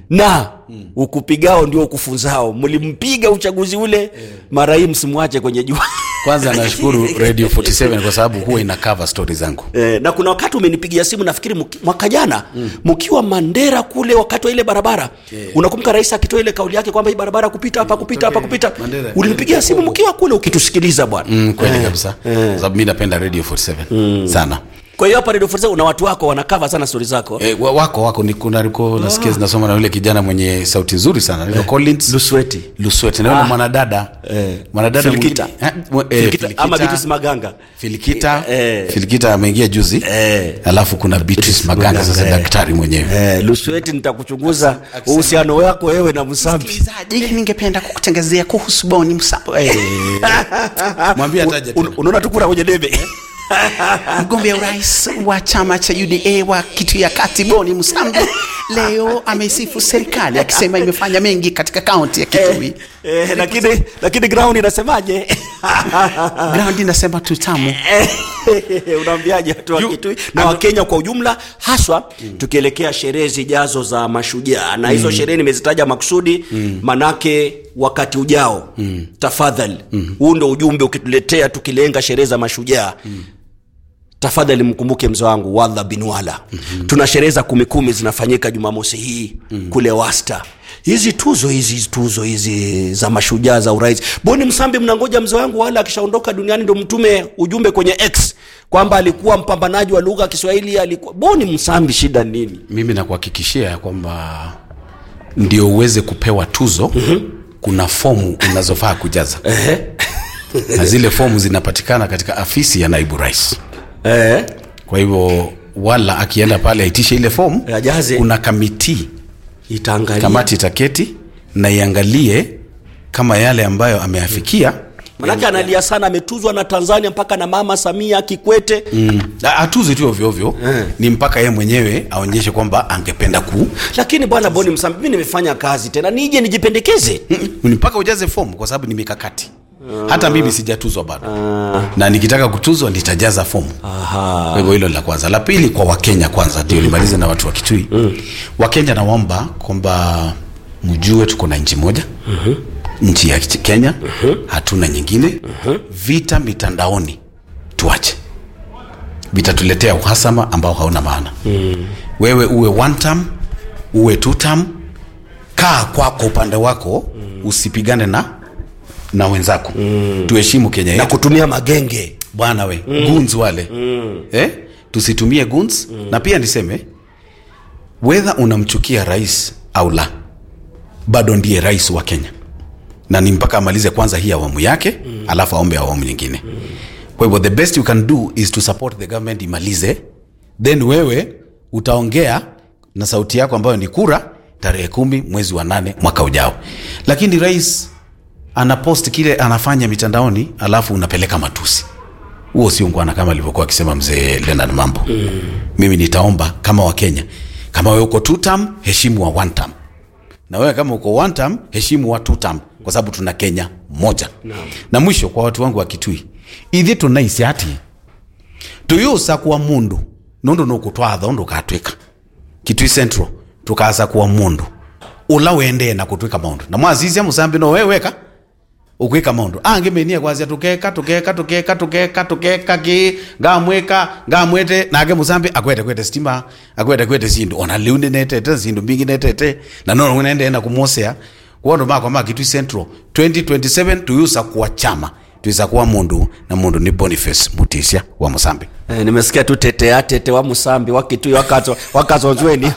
na ukupigao ndio ukufunzao mlimpiga uchaguzi ule mara hii msimwache kwenye jua kwanza nashukuru radio 47 kwa sababu huwa ina cover stori zangu Eh, na kuna wakati umenipigia simu nafikiri mki- mwaka jana mkiwa Mandera kule wakati wa ile barabara unakumbuka rais akitoa ile kauli yake kwamba hii barabara kupita hapa kupita hapa kupita Mandera. ulinipigia simu mkiwa kule ukitusikiliza bwana mm, kweli kabisa kwa sababu mi napenda radio 47 sana kwa hiyo hapa Radio 47 una watu wako wanakava sana stori zako E, wako wako ni kuna liko nasikia zinasoma na yule kijana mwenye sauti nzuri sana anaitwa Collins Lusweti Lusweti na yule mwanadada mwanadada Filikita. mwingine- eh, mwe- eh, Filikita, Filikita. ama Beatrice Maganga Filikita Eh. Filikita ameingia juzi Eh. alafu kuna Beatrice Maganga sasa Maganga, eh. daktari mwenyewe eh, Lusweti nitakuchunguza uhusiano wako wewe na Msambi msikilizaji ningependa kukutangazia kuhusu Boni Msambo eh. mwambie ataje Un- unaona tukura kwenye debe mgombea urais wa chama cha UDA wa kitu ya kati Boni Msambo leo amesifu serikali akisema imefanya mengi katika kaunti ya Kitui. eh, lakini lakini ground inasemaje Ground inasema tutamu. unaambiaje watu wa Kitui na Wakenya kwa ujumla haswa tukielekea sherehe zijazo za mashujaa na hizo sherehe nimezitaja makusudi manake wakati ujao tafadhali huu ndo ujumbe ukituletea tukilenga sherehe za mashujaa tafadhali mkumbuke mzee wangu wadha bin wala mm-hmm. tuna sherehe za kumikumi zinafanyika jumamosi hii mm-hmm. kule wasta hizi tuzo hizi tuzo hizi za mashujaa za urais boni msambi mnangoja mzee wangu wala akishaondoka duniani ndo mtume ujumbe kwenye x kwamba alikuwa mpambanaji wa lugha ya kiswahili alikuwa boni msambi shida nini Mimi nakuhakikishia ya kwamba ndio uweze kupewa tuzo kuna fomu unazofaa kujaza na zile fomu zinapatikana katika afisi ya naibu rais. eh? Kwa hivyo wala akienda pale aitishe ile fomu, Ajaze. kuna kamiti itaangalia kamati itaketi na iangalie kama yale ambayo ameafikia manake analia sana ametuzwa na tanzania mpaka na mama samia kikwete mm. atuzi tu ovyo ovyo ni mpaka yeye mwenyewe aonyeshe kwamba angependa ku lakini bwana boni msambi mi nimefanya kazi tena nije nijipendekeze ni mpaka ujaze fomu kwa sababu ni mikakati hata mimi sijatuzwa bado na nikitaka kutuzwa nitajaza fomu Aha. kwa hivyo hilo la kwanza la pili kwa wakenya kwanza ndio nimalize na watu wa kitui wakenya nawaomba kwamba mjue tuko na nchi moja nchi ya kenya hatuna nyingine vita mitandaoni tuache vitatuletea uhasama ambao hauna maana wewe uwe one term uwe two term kaa kwako upande wako usipigane na na wenzako tuheshimu kenya na yetu kutumia magenge bwana we mm. guns wale mm. eh? tusitumie guns mm. na pia niseme wedha unamchukia rais au la bado ndiye rais wa kenya na ni mpaka amalize kwanza hii awamu yake mm. alafu aombe awamu nyingine mm. kwa hivyo the best you can do is to support the government imalize then wewe utaongea na sauti yako ambayo ni kura tarehe kumi mwezi wa nane mwaka ujao lakini rais anapost kile anafanya mitandaoni alafu unapeleka matusi huo sio ngwana kama alivyokuwa akisema mzee Leonard Mambo mm. mimi nitaomba kama wakenya kama wewe uko two term heshimu wa one term na wewe kama uko one term heshimu wa two term kwa sababu tuna Kenya moja no. na mwisho kwa watu wangu wa Kitui ithi tunaisi ati tuyusa kuwa mundu nundu nukutwatha undu ukatwika Kitui Central tukaasa kuwa mundu ula wendee na kutwika maundu na mwazizia musambi no wewe weka ukwika maundu angimenia kwazia tukeka tukeka tukeka tukeka tukeka ki ngamwika ngamwete nake musambi akwete kwete stima akwete kwete sindu ona liu ninetete sindu mbingi netete na nono nende na kumosea kuondo makwa ma Kitui Central 2027 tuyusa kuwa chama tuisa kuwa mundu na mundu ni Boniface Mutisya wa Musambi Eh, nimesikia tu tetea tete wa musambi wakitui wakazo wakazozweni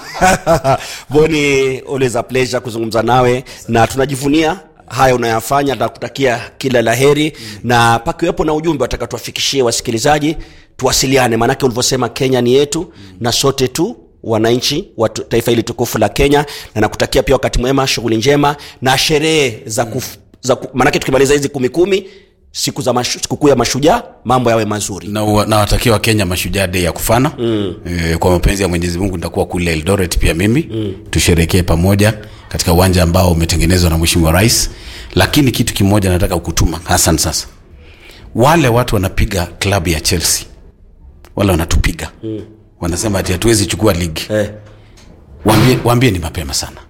boni always a pleasure kuzungumza nawe na tunajivunia haya unayafanya nakutakia kila la heri mm. na pakiwepo na ujumbe wataka tuwafikishie wasikilizaji tuwasiliane maanake ulivyosema kenya ni yetu mm. na sote tu wananchi wa tu- taifa hili tukufu la kenya na nakutakia pia wakati mwema shughuli njema na sherehe za kuf, za ku, maanake tukimaliza hizi kumi kumi siku za mashu, sikukuu ya mashujaa mambo yawe mazuri na wa- nawatakia wakenya mashujaa dei ya kufana mm. e, kwa mapenzi ya mwenyezi mungu nitakuwa kule eldoret pia mimi mm. tusherekee pamoja katika uwanja ambao umetengenezwa na mheshimiwa rais lakini kitu kimoja nataka kukutuma hasan sasa wale watu wanapiga klabu ya chelsea wale wanatupiga mm. wanasema ati hatuwezi chukua ligi eh. waambie, waambie ni mapema sana